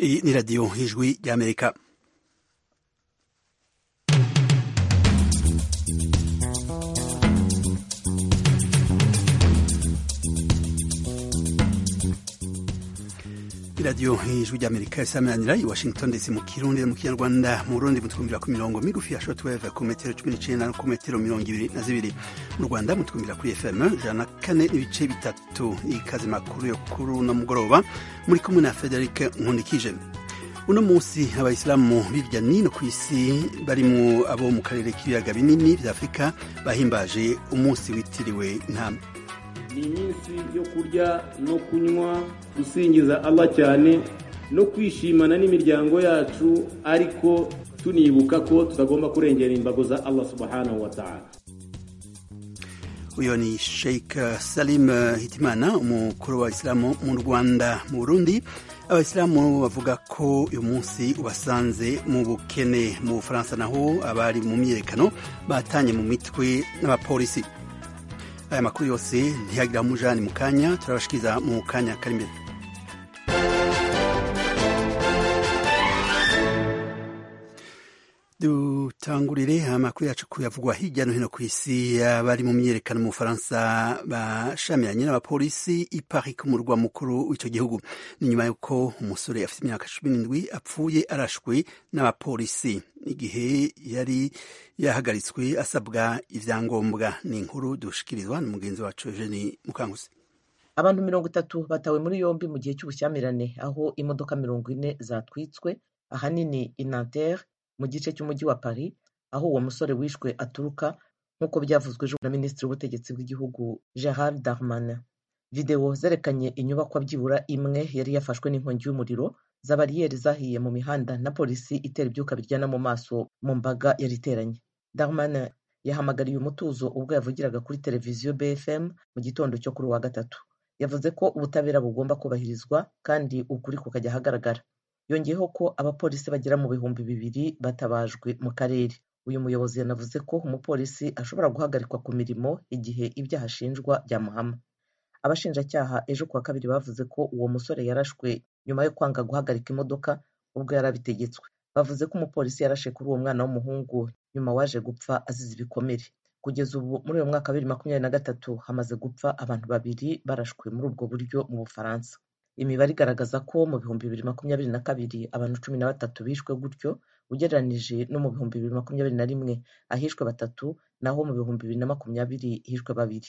Iyi ni radiyo y'ijwi ry'amerika radiyo y'ijwi ry'amerika isaminanira i washington ndetse mu kirundi no mu kinyarwanda mu burundi mutwumvira ku mirongo migufi ya shortwave ku metero cumi n'icenda no ku metero mirongo ibiri na zibiri mu rwanda mutwumvira kuri fm ijana na kane n'ibice bitatu ikaze makuru yo kuri uno mugoroba muri kumwe na frederic nkunikije uno munsi abayisilamu hirya n'ino ku isi barimo abo mu karere k'ibiyaga binini bya afurika bahimbaje umunsi witiriwe intama ni iminsi yo kurya no kunywa gusingiza Allah cyane no kwishimana n'imiryango yacu ariko tunibuka ko tutagomba kurengera imbago za Allah subhanahu wa ta'ala uyu ni sheik salim hitimana umukuru w'abayisilamu mu rwanda mu burundi abayisilamu bavuga ko uyu munsi ubasanze mu bukene mu bufaransa naho abari mu myiyerekano batanye mu mitwe n'abapolisi aya makuru yose ntiyagira mujani mu kanya turabashikiriza mu kanya kari imbere dutangurire amakuru yacu kuyavugwa hirya no hino ku isi abari mu myiyerekano mu bufaransa bashamiranye n'abapolisi i paris ku murwa mukuru w'icyo gihugu ni nyuma y'uko umusore afite imyaka cumi n'indwi apfuye arashwe n'abapolisi igihe yari yahagaritswe asabwa ibyangombwa ni inkuru dushikirizwa na mugenzi wacu eugene mukanguzi abantu mirongo itatu batawe muri yombi mu gihe cy'ubushyamirane aho imodoka mirongo ine zatwitswe ahanini inantere mu gice cy'umujyi wa paris aho uwo musore wishwe aturuka nk'uko byavuzwe ejo na minisitiri w'ubutegetsi bw'igihugu gerard darmanin videwo zerekanye inyubakwa byibura imwe yari yafashwe n'inkongi y'umuriro za bariyeri zahiye mu mihanda na polisi itera ibyuka biryana mu maso mu mbaga yari iteranye darmanin yahamagariye umutuzo ubwo yavugiraga kuri televiziyo bfm mu gitondo cyo kuri uwa gatatu yavuze ko ubutabera bugomba kubahirizwa kandi ukuri kukajya ahagaragara yongeyeho ko abapolisi bagera mu bihumbi bibiri batabajwe mu karere uyu muyobozi yanavuze ko umupolisi ashobora guhagarikwa ku mirimo igihe ibyaha ashinjwa byamuhama abashinjacyaha ejo kuwa kabiri bavuze ko uwo musore yarashwe nyuma yo kwanga guhagarika imodoka ubwo yari abitegetswe bavuze ko umupolisi yarashe kuri uwo mwana w'umuhungu nyuma waje gupfa azize ibikomere kugeza ubu muri uyu mwaka wa bibiri makumyabiri na gatatu hamaze gupfa abantu babiri barashwe muri ubwo buryo mu bufaransa imibare igaragaza ko mu bihumbi bibiri makumyabiri na kabiri abantu cumi na batatu bishwe gutyo ugereranije no mu bihumbi bibiri makumyabiri na rimwe ahishwe batatu naho mu bihumbi bibiri na makumyabiri hishwe babiri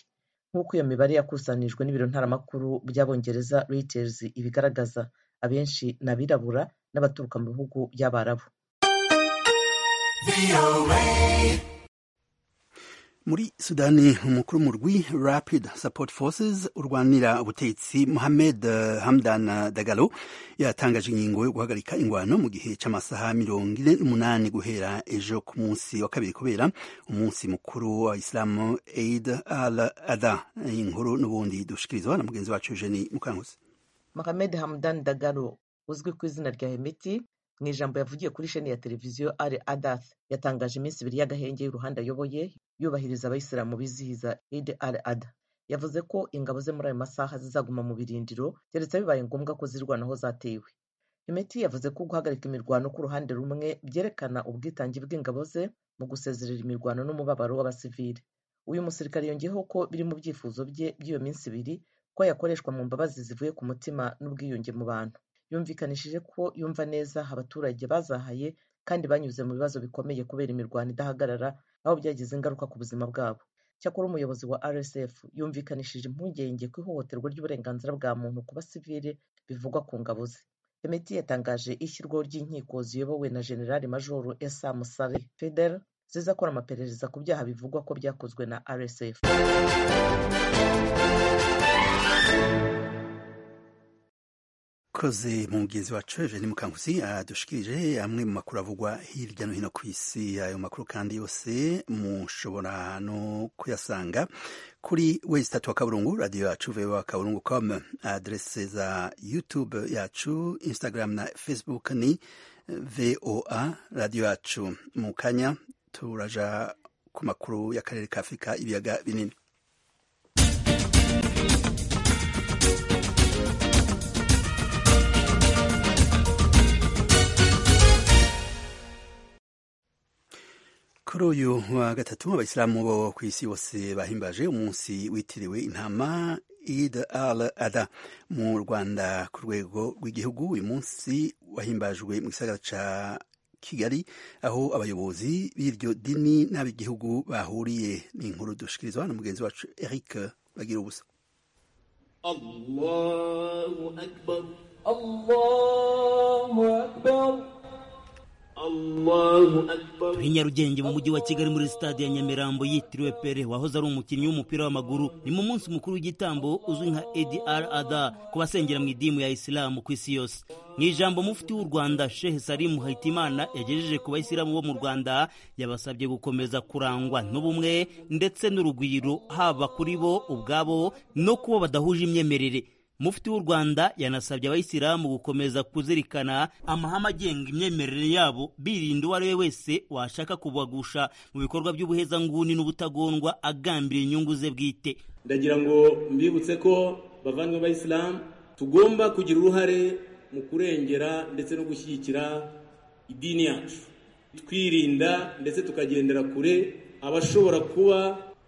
nk'uko iyo mibare yakusanijwe n'ibiro ntaramakuru by'abongereza Reuters ibigaragaza abenshi ni abirabura n'abaturuka mu bihugu by'abarabu muri sudani umukuru w'umurwi rapid support forces urwanira ubutegetsi mohamed hamdan dagalo yatangaje ingingo yo guhagarika ingwano mu gihe cy'amasaha mirongo ine n'umunani guhera ejo ku munsi wa kabiri kubera umunsi mukuru wa islamu aid al ada inkuru n'ubundi dushikirizwa na mugenzi wacu eugeni mukankuzi mohamed hamdan dagalo uzwi ku izina rya hemeti mu ijambo yavugiye kuri sheni ya televiziyo ari adath yatangaje iminsi ibiri y'agahenge y'uruhande ayoboye yubahiriza abayisilamu bizihiza id al ada yavuze ko ingabo ze muri ayo masaha zizaguma mu birindiro keretse bibaye ngombwa ko zirwanaho zatewe imiti yavuze ko guhagarika imirwano ku ruhande rumwe byerekana ubwitange bw'ingabo ze mu gusezerera imirwano n'umubabaro w'abasivili uyu musirikare yongeyeho ko biri mu byifuzo bye by'iyo minsi ibiri ko yakoreshwa mu mbabazi zivuye ku mutima n'ubwiyunge mu bantu yumvikanishije ko yumva neza abaturage bazahaye kandi banyuze mu bibazo bikomeye kubera imirwano idahagarara aho byagize ingaruka ku buzima bwabo cyakora umuyobozi wa rsf yumvikanishije impungenge ku ihohoterwa ry'uburenganzira bwa muntu ku basivile bivugwa ku ngabo ze emeti yatangaje ishyirwaho ry'inkiko ziyobowe na generali majoro esam sare feder zizakora amaperereza ku byaha bivugwa ko byakozwe na rsf koze mu mugenzi wacu eugene mukanguzi adushikirije amwe mu makuru avugwa hirya no hino ku isi ayo makuru kandi yose mushobora no kuyasanga kuri wezi tatu wa kaburungu radiyo yacu vewa kaburungu com adrese za youtube yacu instagram na facebook ni voa radiyo yacu mu kanya turaja ku makuru y'akarere ka afurika ibiyaga binini kuri uyu wa gatatu abayisilamu bo ku isi bose bahimbaje umunsi witiriwe intama Eid al-Adha mu Rwanda ku rwego rw'igihugu uyu munsi wahimbajwe mu gisagara ca Kigali aho abayobozi b'iryo dini n'ab'igihugu bahuriye ni inkuru dushikirizwa na mugenzi wacu Eric bagira ubusa Allahu akbar Allahu akbar Allahu akbar muri nyarugenge mu mujyi wa kigali muri sitade ya nyamirambo yitiriwe pere wahoze ari umukinnyi w'umupira w'amaguru ni mu munsi mukuru w'igitambo uzwi nka adr ada ku basengera mu idimu ya isilamu ku isi yose mu ijambo mufti w'u rwanda shehe salimu hayitimana yagejeje ku bayisilamu bo mu rwanda yabasabye gukomeza kurangwa n'ubumwe ndetse n'urugwiro haba kuri bo ubwabo no kubo badahuje imyemerere mufti w'u rwanda yanasabye abayisilamu gukomeza kuzirikana amahame agenga imyemerere yabo birinda uwo ari we wese washaka kubagusha mu bikorwa by'ubuhezanguni n'ubutagondwa agambira inyungu ze bwite ndagira ngo mbibutse ko bavandimwe b'abayisilamu tugomba kugira uruhare mu kurengera ndetse no gushyigikira idini yacu twirinda ndetse tukagendera kure abashobora kuba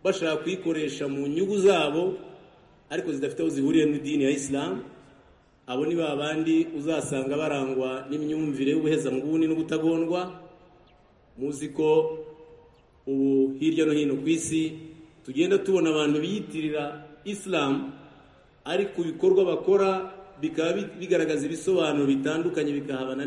bashaka kuyikoresha mu nyungu zabo ariko zidafite aho zihuriye n'idini ya isilamu abo ni ba bandi uzasanga barangwa n'imyumvire y'ubuhezanguni n'ubutagondwa muzi ko ubu hirya no hino ku isi tugenda tubona abantu biyitirira isilamu ariko ibikorwa bakora bikaba bigaragaza ibisobanuro bitandukanye bikahabana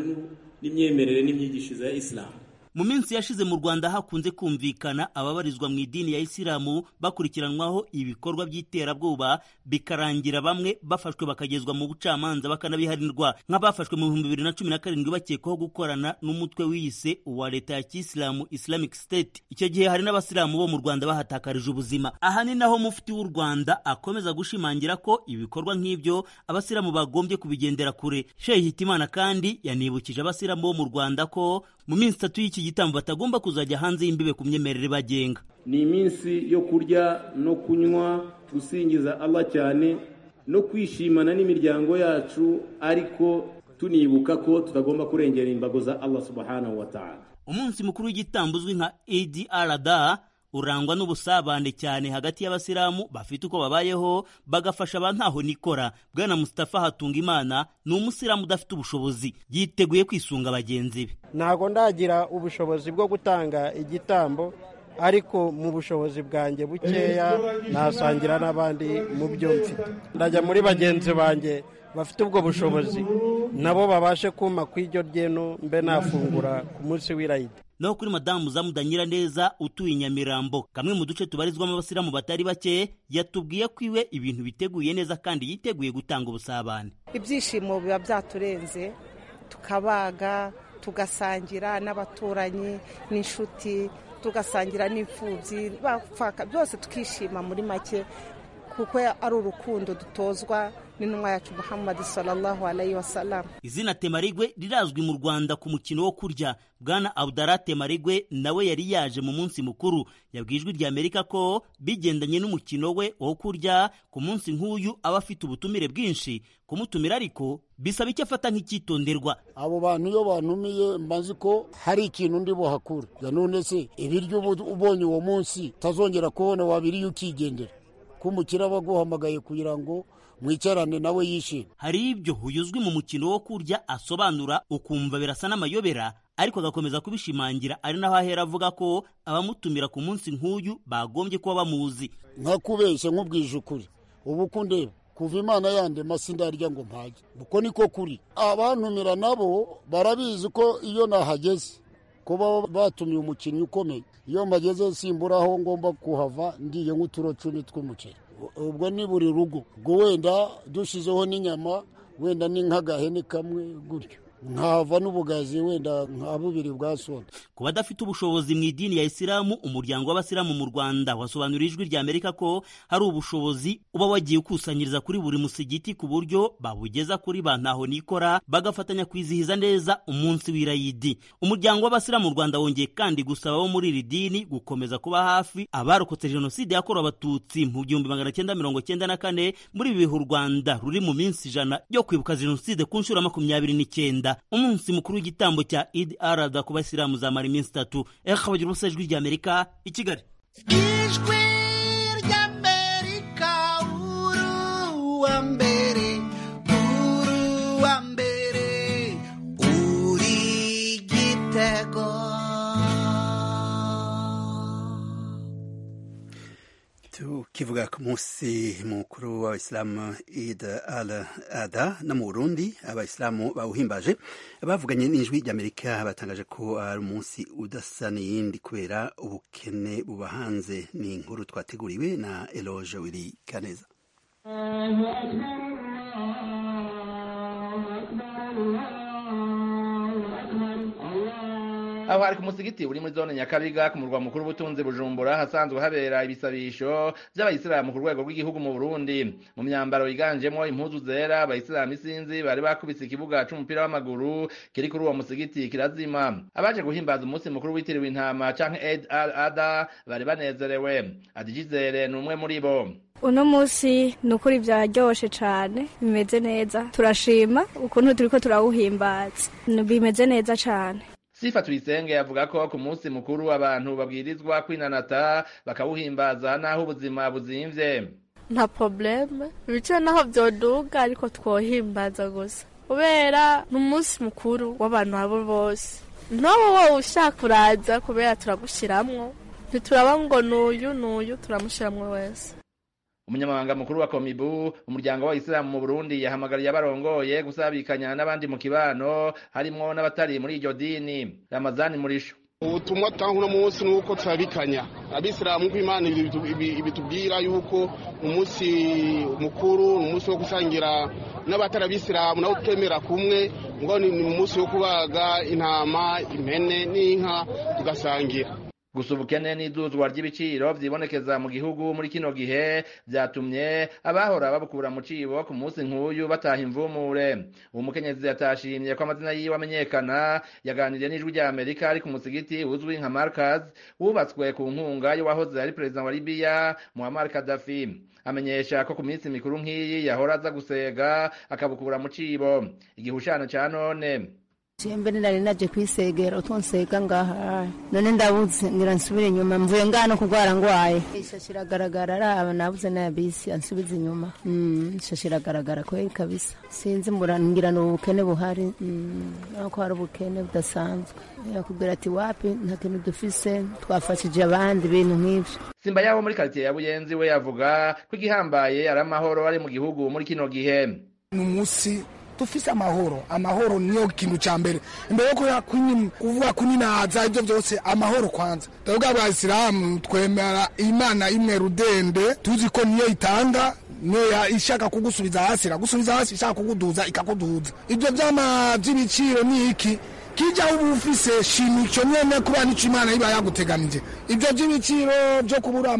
n'imyemerere n'imyigishirize ya isilamu mu minsi yashize mu rwanda hakunze kumvikana ababarizwa mu idini ya isilamu bakurikiranwaho ibikorwa by'iterabwoba bikarangira bamwe bafashwe bakagezwa mu bucamanza bakanabiharirwa nk'abafashwe mu bihumbi bibiri na cumi na karindwi bakekwaho gukorana n'umutwe wiyise uwa leta ya kisilamu islamic state icyo gihe hari n'abasilamu bo mu rwanda bahatakarije ubuzima aha ni naho mufti w'u rwanda akomeza gushimangira ko ibikorwa nk'ibyo abasilamu bagombye kubigendera kure shehe hitimana kandi yanibukije abasilamu bo mu rwanda ko mu minsi itatu y'iki gitambo batagomba kuzajya hanze y'imbibe ku myemerere bagenga ni iminsi yo kurya no kunywa gusingiza Allah cyane no kwishimana n'imiryango yacu ariko tunibuka ko tutagomba kurengera imbago za Allah subhanahu wa ta'ala umunsi mukuru w'igitambo uzwi nka Eid al-Adha urangwa n'ubusabane cyane hagati y'abasilamu bafite uko babayeho bagafasha abantaho nikora bwana Mustafa Hatungimana ni umusilamu udafite ubushobozi yiteguye kwisunga bagenzi be ntabwo ndagira ubushobozi bwo gutanga igitambo ariko mu bushobozi bwanjye bukeya nasangira n'abandi mu byo mfite ndajya muri bagenzi banjye bafite ubwo bushobozi nabo babashe kuma ku iryo ryenu mbe nafungura ku munsi w'irayidi naho kuri madamu zamudanyira neza utuye inyamirambo kamwe mu duce tubarizwamo abasilamu batari bake yatubwiye ko iwe ibintu biteguye neza kandi yiteguye gutanga ubusabane ibyishimo biba byaturenze tukabaga tugasangira n'abaturanyi n'inshuti tugasangira n'imfubyi byose tukishima muri make kuko ari urukundo dutozwa n'intumwa yacu muhammad sallallahu alayhi wa sallam izina temarigwe rirazwi mu rwanda ku mukino wo kurya bwana abdara temarigwe nawe yari yaje mu munsi mukuru yabwijwe rya amerika ko bigendanye n'umukino we wo kurya ku munsi nk'uyu aba afite ubutumire bwinshi kumutumira ariko bisaba icyo afata nk'icyitonderwa abo bantu iyo bantumiye mbazi ko hari ikintu ndi buhakure ya none se ibiryo ubonye uwo munsi utazongera kubona wabiriye ukigendera ko umukire aba aguhamagaye kugira ngo mwicarane nawe yishima hari ibyo uyuzwi mu mukino wo kurya asobanura ukumva birasa n'amayobera ariko agakomeza kubishimangira ari naho ahera avuga ko abamutumira ku munsi nk'uyu bagombye kuba bamuzi nkakubeshya nk'ubwije ukuri ubu kundeba kuva imana yande masi ndarya ngo mpage uko niko kuri abantumira nabo barabizi ko iyo nahageze kuba batumiye umukinnyi ukomeye iyo mpageze simburaho ngomba kuhava ndiye nk'uturo cumi tw'umuceri ubwo ni buri rugo ubwo wenda dushyizeho n'inyama wenda ni nk'agahene kamwe gutyo nkava n'ubugazi wenda nka bubiri bwa sona ku badafite ubushobozi mu idini ya isilamu umuryango w'abasilamu mu rwanda wasobanuriye ijwi rya amerika ko hari ubushobozi uba wagiye ukusanyiriza kuri buri musigiti ku buryo babugeza kuri ba ntaho nikora bagafatanya kwizihiza neza umunsi w'irayidi umuryango w'abasilamu mu rwanda wongeye kandi gusaba abo muri iri dini gukomeza kuba hafi abarokotse jenoside yakorewe abatutsi mu gihumbi magana cyenda mirongo cyenda na kane muri ibi bihe u rwanda ruri mu minsi ijana yo kwibuka jenoside ku nshuro ya makumyabiri n'icyenda rwanda umunsi mukuru w'igitambo cya idi arada ku basilamu zamara iminsi itatu ekabagira ubusa ijwi ry'amerika i kigali ijwi ry'amerika uruwa mbere uruwa mbere uri igitego tukivuga ku munsi mukuru w'abayisilamu id al ada no mu burundi abayisilamu bawuhimbaje bavuganye n'ijwi ry'amerika batangaje ko ari umunsi udasa n'iyindi kubera ubukene buba hanze ni inkuru twateguriwe na eloge wiri kaneza aho hari ku musigiti uri muri zone nyakabiga ku murwa mukuru w'ubutunzi bujumbura hasanzwe habera ibisabisho by'abayisilamu ku rwego rw'igihugu mu burundi mu myambaro yiganjemo impuzu zera abayisilamu isinzi bari bakubise ikibuga c'umupira w'amaguru kiri kuri uwo musigiti kirazima abaje guhimbaza umunsi mukuru witiriwe intama canke eid al ada bari banezerewe adijizere ni umwe muri bo uno munsi ni ukuri byaryoshe cyane bimeze neza turashima ukuntu turi ko turawuhimbaza bimeze neza cyane sifa tuyisenge yavuga ko ku munsi mukuru abantu babwirizwa kwinanata bakawuhimbaza n'aho ubuzima buzimvye nta probleme biciwe n'aho byoduga ariko twohimbaza gusa kubera ni umunsi mukuru w'abantu abo bose n'ubu wowe ushaka kuraza kubera turagushyiramwo ntituraba ngo n'uyu n'uyu turamushiramwo wese umunyamabanga mukuru wa komibu umuryango w'abayisilamu mu burundi yahamagariye abarongoye gusabikanya n'abandi mu kibano harimwo n'abatari muri iryo dini ramazani murisho ubutumwa atanga uno munsi ni uko turabikanya abisilamu kw'imana ibitubwira yuko umunsi mukuru ni umunsi wo gusangira n'abatari abisilamu nabo twemera kumwe ngo ni umunsi wo kubaga intama impene n'inka tugasangira gusa ubukene n'iduzwa ry'ibiciro byibonekeza mu gihugu muri kino gihe byatumye abahora babukura mu cibo ku munsi nk'uyu bataha imvumure uwo mukenyezi yatashimye ko amazina yiwe amenyekana yaganiriye n'ijwi rya amerika ari ku musigiti uzwi nka markaz wubatswe ku nkunga y'uwahoze ari perezida wa libiya muammar kadafi amenyesha ko ku minsi mikuru nk'iyi yahora aza gusega akabukura mu cibo igihushano ca none mbere nari naje kwisegera utonsega ngaha none ndabuze ngira nsubire inyuma mvuye ngano kurwara ngwaye ishashi iragaragara araba nabuze naya bisi ansubiza inyuma ishashi iragaragara kweri kabisa sinzi ngira ni ubukene buhari ko hari ubukene budasanzwe yakubwira ati wapi nta kintu dufise twafashije abandi ibintu nk'ibyo simba yabo muri karitsiye ya buyenzi we yavuga ko igihambaye ari amahoro ari mu gihugu muri kino gihe ni umunsi dufise amahoro amahoro niyo kintu ca mbere imbere yo kuvuga kuninaza ivyo vyose amahoro kwanza ndavuga abayisilamu twemera imana imwe rudende tuzi ko niyo itanga niyo ishaka kugusubiza hasi iragusubiza hasi ishaka kuguduza ikakuduza ivyo vyama vy'ibiciro ni iki kijya uba ufise shima icyo nyine kuba nicyo imana iba yaguteganije ibyo by'ibiciro byo kubura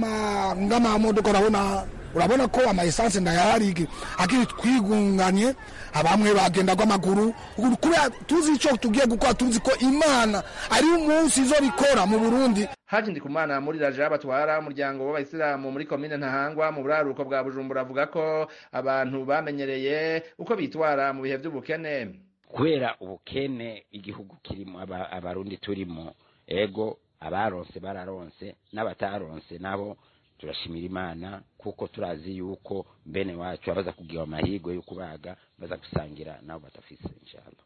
ng'amamodoka urabona urabona ko amaesanse ndayaharige akiri twigunganye abamwe bagenda kw'amaguru kubera tuzi icyo tugiye gukora tuzi ko imana ari umunsi zo bikora mu burundi haje ndi kumana muri raja batwara umuryango w'abayisilamu muri komine ntahangwa mu buraruko bwa bujumbura avuga ko abantu bamenyereye uko bitwara mu bihe by'ubukene kubera ubukene igihugu kirimo abarundi turimo ego abaronse bararonse n'abataronse nabo turashimira imana kuko turazi yuko bene wacu abaza kugira amahirwe yo kubaga baza gusangira nabo badafise inshallah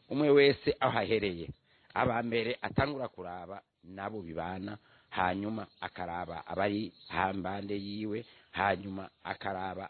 umwe wese aho ahereye aba mbere atangura kuraba nabo bibana hanyuma akaraba abari hambande yiwe hanyuma akaraba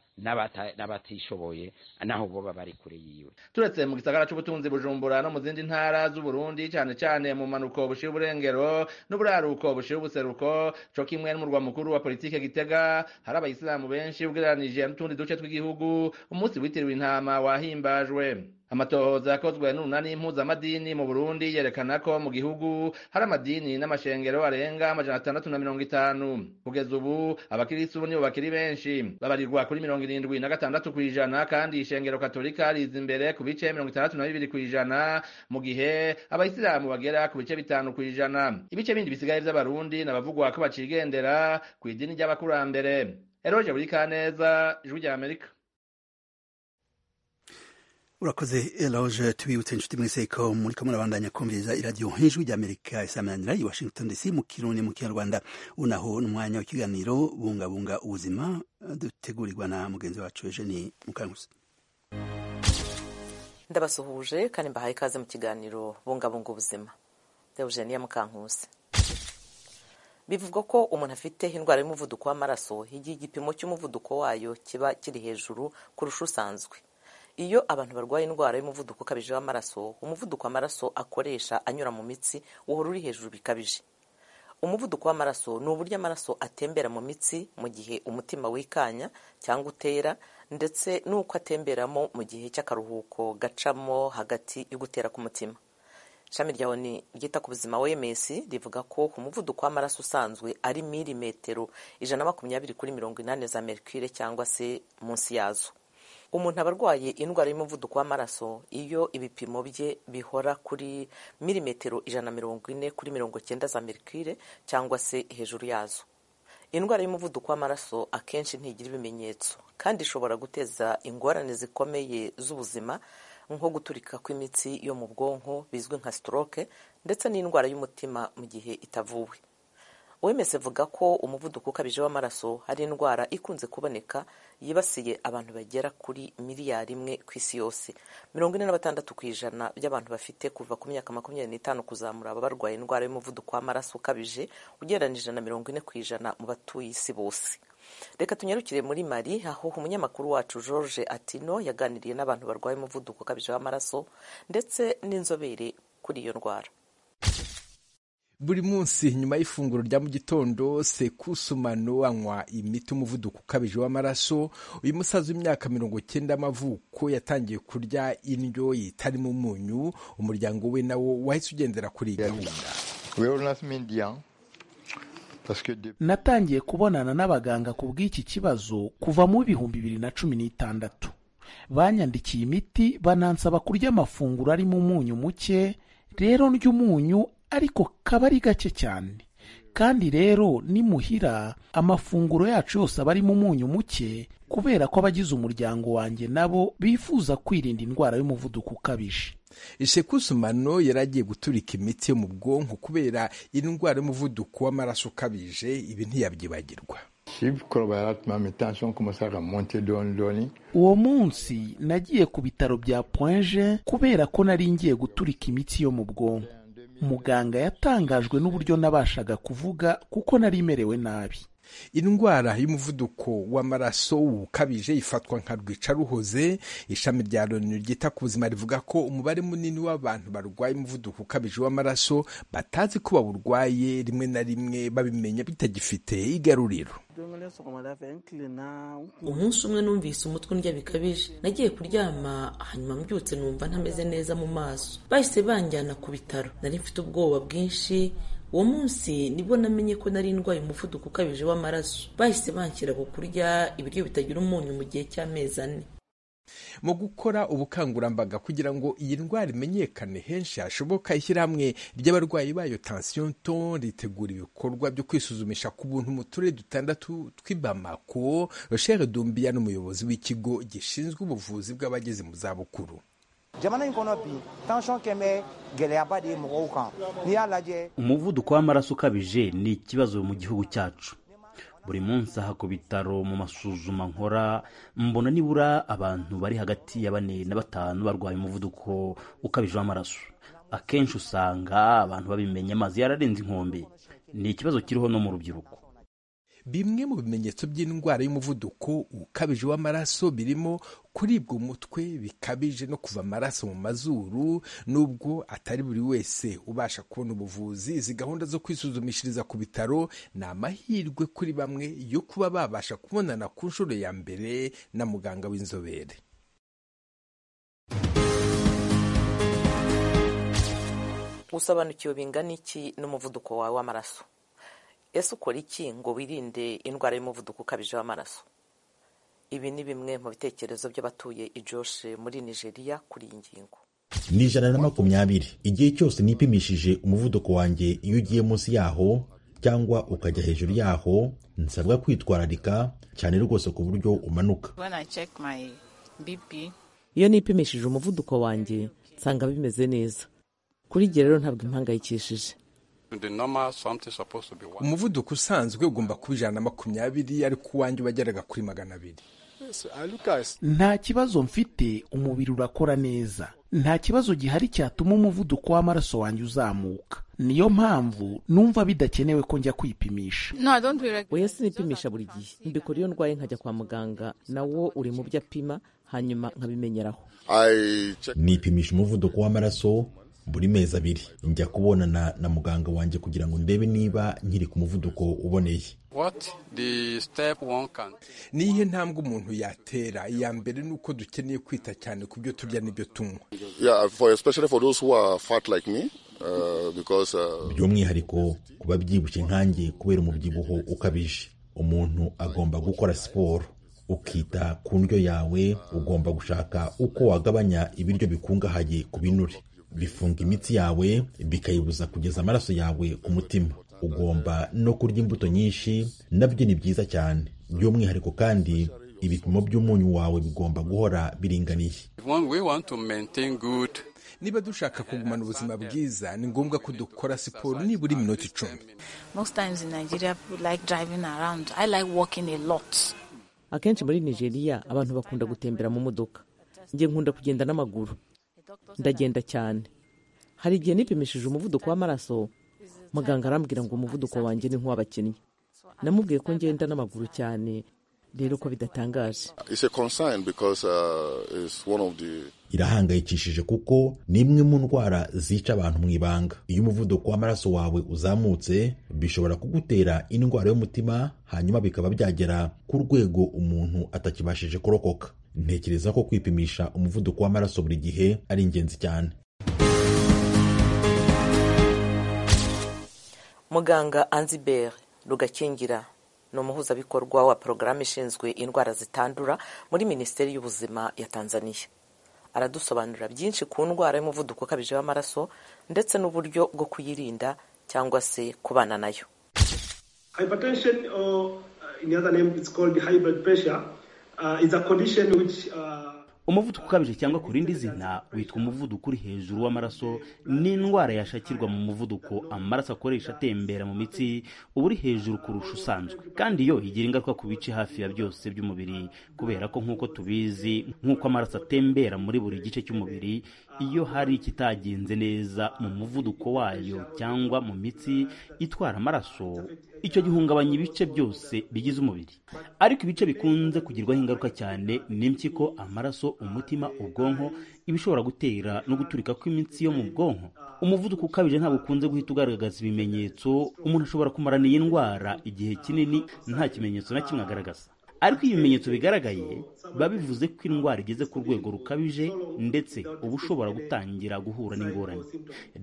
n'abatishoboye naho boba bari kure yiwe turetse mu gisagara c'ubutunzi bujumbura no mu zindi ntara z'uburundi cane cane mu manuko bushira uburengero n'uburaruko bushira ubuseruko co kimwe n'umurwa mukuru wa politike gitega hari abayisilamu benshi ugereranije n'utundi duce tw'igihugu umunsi witiriwe intama wahimbajwe amatohoza yakozwe n'urunani impuzamadini mu burundi yerekana ko mu gihugu hari amadini n'amashengero arenga amajana atandatu na mirongo itanu kugeza ubu abakirisitu nibo bakiri benshi babarirwa kuri mirongo irindwi na gatandatu ku ijana kandi ishengero katolika riza imbere ku bice mirongo itandatu na bibiri ku ijana mu gihe abayisilamu bagera ku bice bitanu ku ijana ibice bindi bisigaye vy'abarundi nabavugwa ko bacigendera ku idini ry'abakurambere eroje buri kaneza ijwi rya amerika urakoze eloge tubibutse inshuti mwese ko muri ko murabandanya kumviriza iradiyo nk'ijwi ry'amerika isamanira i washington dc mu kirundi mu kinyarwanda unaho n'umwanya w'ikiganiro bungabunga ubuzima dutegurirwa na mugenzi wacu eugenie mukankusi ndabasuhuje kandi mbahaye ikaze mu kiganiro bungabunga ubuzima eugenie mukankusi bivugwa ko umuntu afite indwara y'umuvuduko w'amaraso igihe igipimo cy'umuvuduko wayo kiba kiri hejuru kurusha usanzwe iyo abantu barwaye indwara y'umuvuduko ukabije w'amaraso umuvuduko w'amaraso akoresha anyura mu mitsi uhora uri hejuru bikabije umuvuduko w'amaraso ni uburyo amaraso atembera mu mitsi mu gihe umutima wikanya cyangwa utera ndetse n'uko atemberamo mu gihe cy'akaruhuko gacamo hagati yo gutera k'umutima ishami rya oni ryita ku buzima wems rivuga ko umuvuduko w'amaraso usanzwe ari milimetero ijana na makumyabiri kuri mirongo inani za merikire cyangwa se munsi yazo umuntu aba arwaye indwara y'umuvuduko w'amaraso iyo ibipimo bye bihora kuri milimetero ijana na mirongo ine kuri mirongo cyenda za merikire cyangwa se hejuru yazo indwara y'umuvuduko w'amaraso akenshi ntigira ibimenyetso kandi ishobora guteza ingorane zikomeye z'ubuzima nko guturika kw'imitsi yo mu bwonko bizwi nka stroke ndetse n'indwara y'umutima mu gihe itavuwe wemes avuga ko umuvuduko ukabije w'amaraso ari indwara ikunze kuboneka yibasiye abantu bagera kuri miliyari imwe ku isi yose mirongo ine na batandatu ku ijana by'abantu bafite kuva ku myaka makumyabiri n'itanu kuzamura baba barwaye indwara y'umuvuduko w'amaraso ukabije ugereranyije na mirongo ine ku ijana mu batuye isi bose reka tunyarukire muri mari aho umunyamakuru wacu george atino yaganiriye n'abantu barwaye umuvuduko ukabije w'amaraso ndetse n'inzobere kuri iyo ndwara buri munsi nyuma y'ifunguro rya mu gitondo sekusumano anywa imiti umuvuduko ukabije w'amaraso uyu musaza w'imyaka mirongo cyenda amavuko yatangiye kurya indyo yitarimo umunyu umuryango we nawo wahise ugendera kuri iyi gahunda natangiye kubonana n'abaganga ku bw'iki kibazo kuva mu bihumbi bibiri na cumi n'itandatu banyandikiye imiti banansaba kurya amafunguro arimo umunyu muke rero ndya umunyu ariko kaba ari gake cyane kandi rero nimuhira amafunguro yacu yose aba arimo umunyu muke kubera ko abagize umuryango wanjye nabo bifuza kwirinda indwara y'umuvuduko ukabije shekusumano yari agiye guturika imiti yo mu bwonko kubera indwara y'umuvuduko w'amaraso ukabije ibi ntiyabyibagirwa uwo munsi nagiye ku bitaro bya poinje kubera ko nari ngiye guturika imiti yo mu bwonko muganga yatangajwe n'uburyo nabashaga kuvuga kuko nari merewe nabi indwara y'umuvuduko w'amaraso ukabije ifatwa nka rwicaruhoze ishami rya loni ryita ku buzima rivuga ko umubare munini w'abantu barwaye umuvuduko ukabije w'amaraso batazi ko bawurwaye rimwe na rimwe babimenya bitagifite igaruriro umunsi umwe numvise umutwe undya bikabije nagiye kuryama hanyuma mbyutse numva ntameze neza mu maso bahise banjyana ku bitaro nari mfite ubwoba bwinshi uwo munsi nibwo namenye ko nari ndwaye umuvuduko ukabije w'amaraso bahise banshyira ku kurya ibiryo bitagira umunyu mu gihe cy'amezi ane mu gukora ubukangurambaga kugira ngo iyi ndwara imenyekane henshi hashoboka ishyirahamwe ry'abarwayi bayo tension ton ritegura ibikorwa byo kwisuzumisha ku buntu mu turere dutandatu tw'i Bamako Rochelle Dumbia n'umuyobozi w'ikigo gishinzwe ubuvuzi bw'abageze mu zabukuru umuvuduko w'amaraso ukabije ni ikibazo mu gihugu cyacu buri munsi aha ku bitaro mu masuzuma nkora mbona nibura abantu bari hagati ya bane na batanu barwaye umuvuduko ukabije w'amaraso akenshi usanga abantu babimenya amazi yararenze inkombe ni ikibazo kiriho no mu rubyiruko bimwe mu bimenyetso by'indwara y'umuvuduko ukabije w'amaraso birimo kuribwa umutwe bikabije no kuva amaraso mu mazuru nubwo atari buri wese ubasha kubona ubuvuzi izi gahunda zo kwisuzumishiriza ku bitaro ni amahirwe kuri bamwe yo kuba babasha kubonana ku nshuro ya mbere na muganga w'inzobere usobanukiwe bingana iki n'umuvuduko wawe w'amaraso ese ukora iki ngo wirinde indwara y'umuvuduko ukabije w'amaraso ibi ni bimwe mu bitekerezo by'abatuye ijoshe muri nigeria kuri iyi ngingo ni ijana na makumyabiri igihe cyose nipimishije umuvuduko wanjye iyo ugiye munsi yaho cyangwa ukajya hejuru yaho nsabwa kwitwararika cyane rwose ku buryo umanuka iyo nipimishije umuvuduko wanjye nsanga bimeze neza kuri igihe rero ntabwo impangayikishije The normal something supposed to be one. umuvuduko usanzwe ugomba kuba ijana na makumyabiri ariko uwanjye wageraga kuri magana abiri Yes, I look at nta kibazo mfite umubiri urakora neza nta kibazo gihari cyatuma umuvuduko w'amaraso wanjye uzamuka niyo mpamvu numva bidakenewe ko njya kwipimisha oya sinipimisha buri gihe mbikora iyo ndwaye nkajya kwa muganga nawo uri mu byo apima hanyuma nkabimenyeraho nipimisha umuvuduko w'amaraso buri mezi abiri njya kubonana na muganga wanjye kugira ngo ndebe niba nkiri ku muvuduko uboneye what the step one can. ni iyihe ntambwe umuntu yatera iya mbere ni uko dukeneye kwita cyane ku byo turya n'ibyo tunywa Yeah, for especially for those who are fat like me, uh, because uh, by'umwihariko ku babyibushye nkanjye kubera umubyibuho ukabije umuntu agomba gukora siporo ukita ku ndyo yawe ugomba gushaka uko wagabanya ibiryo bikungahaye ku binure bifunga imitsi yawe bikayibuza kugeza amaraso yawe ku mutima ugomba no kurya imbuto nyinshi nabyo ni byiza cyane by'umwihariko kandi ibipimo by'umunyu wawe bigomba guhora biringaniye When we want to maintain good, niba dushaka kugumana ubuzima bwiza ni ngombwa ko dukora siporo nibura iminota icumi Most times in Nigeria, people like driving around. I like walking a lot. akenshi muri nigeria abantu bakunda gutembera mu modoka njye nkunda kugenda n'amaguru ndagenda cyane hari igihe nipimishije umuvuduko w'amaraso muganga arambwira ngo umuvuduko wanjye ni nk'uw'abakinnyi namubwiye ko ngenda n'amaguru cyane rero ko bidatangaje it's a concern because uh, it's one of the irahangayikishije kuko ni imwe mu ndwara zica abantu mu ibanga iyo umuvuduko w'amaraso wawe uzamutse bishobora kugutera indwara y'umutima hanyuma bikaba byagera ku rwego umuntu atakibashije kurokoka ntekereza ko kwipimisha umuvuduko w'amaraso buri gihe ari ingenzi cyane muganga anzibere rugakingira ni umuhuzabikorwa wa porogaramu ishinzwe indwara zitandura muri minisiteri y'ubuzima ya tanzania aradusobanurira byinshi ku ndwara y'umuvuduko ukabije w'amaraso ndetse n'uburyo bwo kuyirinda cyangwa se kubana nayo Hypertension, or uh, in the other name, it's called high blood pressure, uh, is a condition which uh, umuvuduko ukabije cyangwa ku rindi zina witwa umuvuduko uri hejuru w'amaraso ni indwara yashakirwa mu muvuduko amaraso akoresha atembera mu mitsi uba uri hejuru kurusha usanzwe kandi yo igira ingaruka ku bice hafi ya byose by'umubiri kubera ko nk'uko tubizi nk'uko amaraso atembera muri buri gice cy'umubiri iyo hari ikitagenze neza mu muvuduko wayo cyangwa mu mitsi itwara amaraso icyo gihungabanya ibice byose bigize umubiri ariko ibice bikunze kugirwaho ingaruka cyane ni impyiko amaraso umutima ubwonko ibishobora gutera no guturika kw'imitsi yo mu bwonko umuvuduko ukabije ntabwo ukunze guhita ugaragaza ibimenyetso umuntu ashobora kumarana iyi ndwara igihe kinini nta kimenyetso na kimwe agaragaza ariko iyo ibimenyetso bigaragaye biba bivuze ko indwara igeze ku rwego rukabije ndetse uba ushobora gutangira guhura n'ingorane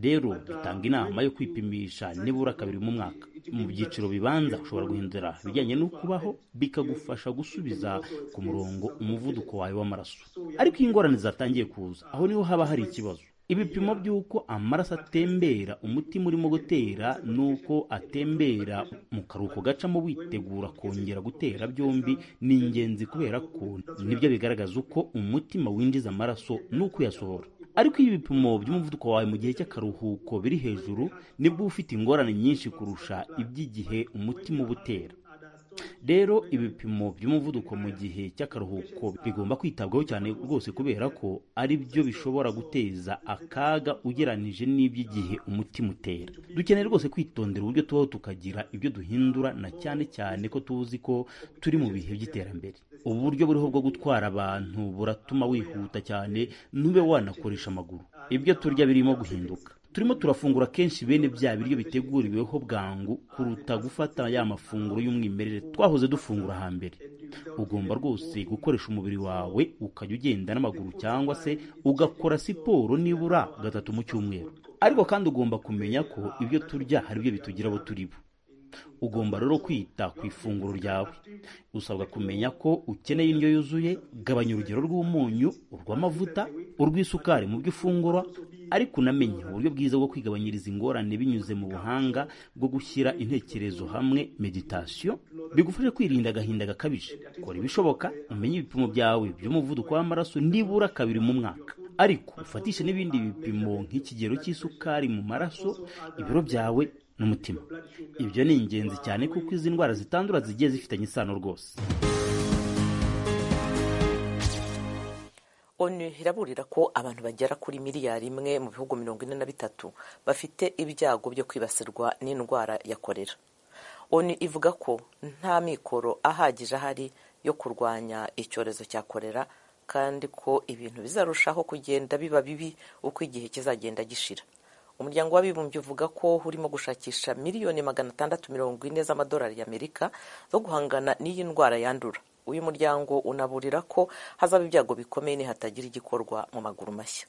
rero dutanga inama yo kwipimisha nibura kabiri mu mwaka mu byiciro bibanza ushobora guhindura ibijyanye no kubaho bikagufasha gusubiza ku murongo umuvuduko wawe w'amaraso ariko iyo ingorane zatangiye kuza aho niho haba hari ikibazo ibipimo by'uko amaraso atembera umutima urimo gutera n'uko atembera mu karuhuko gacamo witegura kongera gutera byombi ni ingenzi kubera ko nibyo bigaragaza uko umutima winjiza amaraso n'uko uyasohora ariko iyo ibipimo by'umuvuduko wawe mu gihe cy'akaruhuko biri hejuru nibwo uba ufite ingorane nyinshi kurusha iby'igihe umutima uba utera rero ibipimo by'umuvuduko mu gihe cy'akaruhuko bigomba kwitabwaho cyane rwose kubera ko ari byo bishobora guteza akaga ugeranije n'iby'igihe umutima utera dukeneye rwose kwitondera uburyo tubaho tukagira ibyo duhindura na cyane cyane ko tuzi ko turi mu bihe by'iterambere uburyo buriho bwo gutwara abantu buratuma wihuta cyane ntube wanakoresha amaguru ibyo turya birimo guhinduka turimo turafungura kenshi bene bya biryo biteguriweho bwangu kuruta gufata ya mafunguro y'umwimerere twahoze dufungura hambere ugomba rwose gukoresha umubiri wawe ukajya ugenda n'amaguru cyangwa se ugakora siporo nibura gatatu mu cyumweru ariko kandi ugomba kumenya ko ibyo turya hari ibyo bitugira abo turi bo ugomba rero kwita ku ifunguro ryawe usabwa kumenya ko ukeneye indyo yuzuye gabanya urugero rw'umunyu urw'amavuta urw'isukari mu byo ufungura ariko unamenye uburyo bwiza bwo kwigabanyiriza ingorane binyuze mu buhanga bwo gushyira intekerezo hamwe meditasiyo bigufasha kwirinda agahinda gakabije kora ibishoboka umenye ibipimo byawe by'umuvuduko w'amaraso nibura kabiri mu mwaka ariko ufatishe n'ibindi bipimo nk'ikigero cy'isukari mu maraso ibiro byawe n'umutima ibyo ni ingenzi cyane kuko izi ndwara zitandura zigiye zifitanye isano rwose onu iraburira ko abantu bagera kuri miliyari imwe mu bihugu mirongo ine na bitatu bafite ibyago byo kwibasirwa n'indwara ya korera onu ivuga ko nta mikoro ahagije ahari yo kurwanya icyorezo cya korera kandi ko ibintu bizarushaho kugenda biba bibi uko igihe kizagenda gishira umuryango w'abibumbye uvuga ko urimo gushakisha miliyoni magana atandatu mirongo ine z'amadolari y'amerika zo guhangana n'iyi ndwara yandura uyu muryango unaburira ko hazaba ibyago bikomeye nihatagira igikorwa mu maguru mashya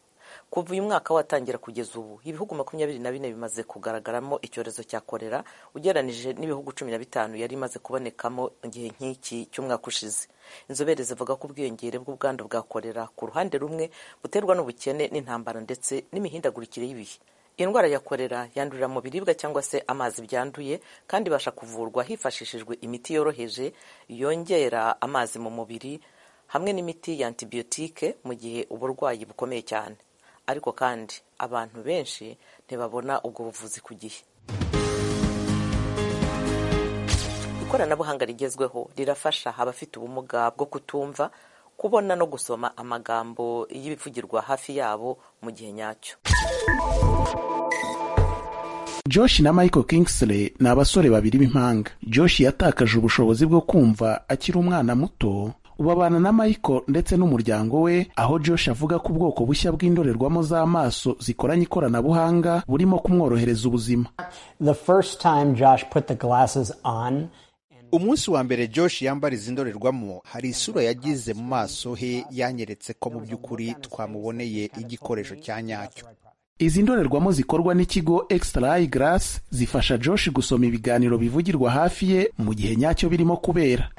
kuva uyu mwaka watangira kugeza ubu ibihugu makumyabiri na bine bimaze kugaragaramo icyorezo cya korera ugereranije n'ibihugu cumi na bitanu yari imaze kubonekamo igihe nk'iki cy'umwaka ushize inzobere zivuga ko ubwiyongere bw'ubwandu bwa korera ku ruhande rumwe buterwa n'ubukene n'intambara ndetse n'imihindagurikire y'ibihe iyi ndwara ya korera yandurira mu biribwa cyangwa se amazi byanduye kandi ibasha kuvurwa hifashishijwe imiti yoroheje yongera amazi mu mubiri hamwe n'imiti ya antibiyotike mu gihe uburwayi bukomeye cyane ariko kandi abantu benshi ntibabona ubwo buvuzi ku gihe ikoranabuhanga rigezweho rirafasha abafite ubumuga bwo kutumva kubona no gusoma amagambo y'ibivugirwa hafi yabo mu gihe nyacyo josh na michael kingsley ni abasore babiri b'impanga josh yatakaje ubushobozi bwo kumva akiri umwana muto ubu abana na michael ndetse n'umuryango we aho josh avuga ko ubwoko bushya bw'indorerwamo z'amaso zikoranye ikoranabuhanga burimo kumworohereza ubuzima umunsi wa mbere josh yambara izi ndorerwamo hari isura yagize mu maso he yanyeretse ko mu by'ukuri twamuboneye igikoresho cya nyacyo izi ndorerwamo zikorwa n'ikigo extra eye glass zifasha josh gusoma ibiganiro bivugirwa hafi ye mu gihe nyacyo birimo kubera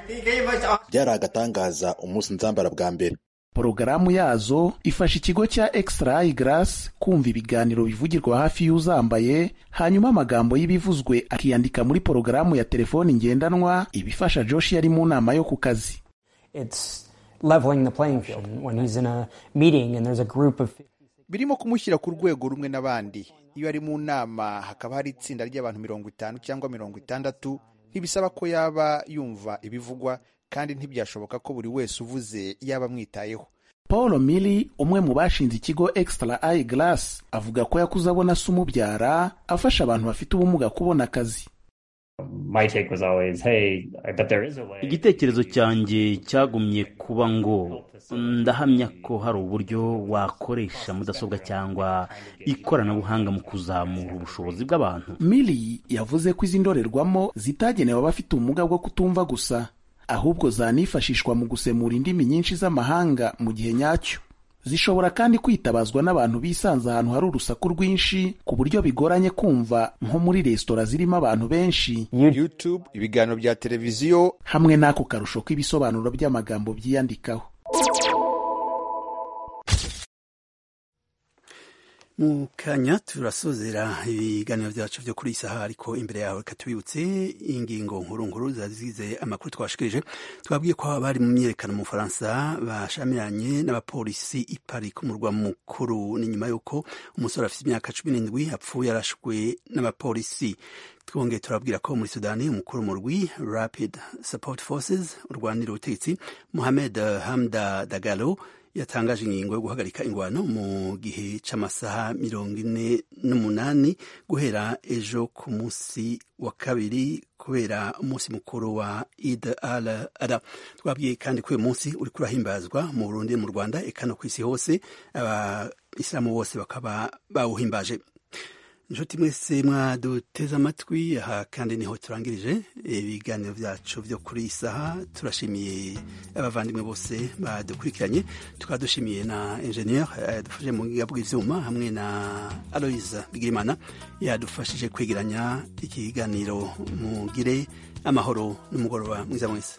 byari agatangaza umunsi nzambara bwa mbere porogaramu yazo ifasha ikigo cya extra eye glass kumva ibiganiro bivugirwa hafi y'uzambaye hanyuma amagambo y'ibivuzwe akiyandika muri porogaramu ya telefoni ngendanwa ibifasha josh yari mu nama yo ku kazi birimo kumushyira ku rwego rumwe n'abandi iyo ari mu nama hakaba hari itsinda ry'abantu mirongo itanu cyangwa mirongo itandatu ntibisaba ko yaba yumva ibivugwa kandi ntibyashoboka ko buri wese uvuze yaba amwitayeho paul mili umwe mu bashinze ikigo extra eye glass avuga ko yakuze abona se umubyara afasha abantu bafite ubumuga kubona akazi igitekerezo cyanjye cyagumye kuba ngo ndahamya ko hari uburyo wakoresha mudasobwa cyangwa ikoranabuhanga mu kuzamura ubushobozi bw'abantu mili yavuze ko izi ndorerwamo zitagenewe abafite ubumuga bwo kutumva gusa ahubwo zanifashishwa mu gusemura indimi nyinshi z'amahanga mu gihe nyacyo zishobora kandi kwitabazwa n'abantu bisanze ahantu hari urusaku rwinshi ku buryo bigoranye kumva nko muri resitora zirimo abantu benshi youtube ibiganiro bya televiziyo hamwe n'ako karusho k'ibisobanuro by'amagambo byiyandikaho mu kanya turasozera ibiganiro byacu byo kuri iyi saha ariko imbere yawe reka tubibutse ingingo nkuru nkuru zazize amakuru twashikirije twabwiye ko abari mu myiyerekano mu bufaransa bashamiranye n'abapolisi i Paris ku murwa mukuru ni nyuma y'uko umusore afite imyaka cumi n'indwi apfuye yarashwe n'abapolisi twongeye turabwira ko muri sudani umukuru murwi rapid support forces urwanira ubutegetsi mohamed hamda dagalo yatangaje ingingo yo guhagarika ingwano mu gihe cy'amasaha mirongo ine n'umunani guhera ejo ku munsi wa kabiri kubera umunsi mukuru wa id al ada twabwiye kandi ko uyu munsi uri kurahimbazwa mu burundi mu rwanda eka no ku isi hose abasilamu bose bakaba bawuhimbaje inshuti mwese mwaduteze amatwi aha kandi niho turangirije ibiganiro byacu byo kuri isaha turashimiye abavandimwe bose badukurikiranye tukaba dushimiye na enjeniyeri yadufashije mu bwiga bw'ibyuma hamwe na aloyiza bigirimana yadufashije kwegeranya ikiganiro mugire amahoro n'umugoroba mwiza mwese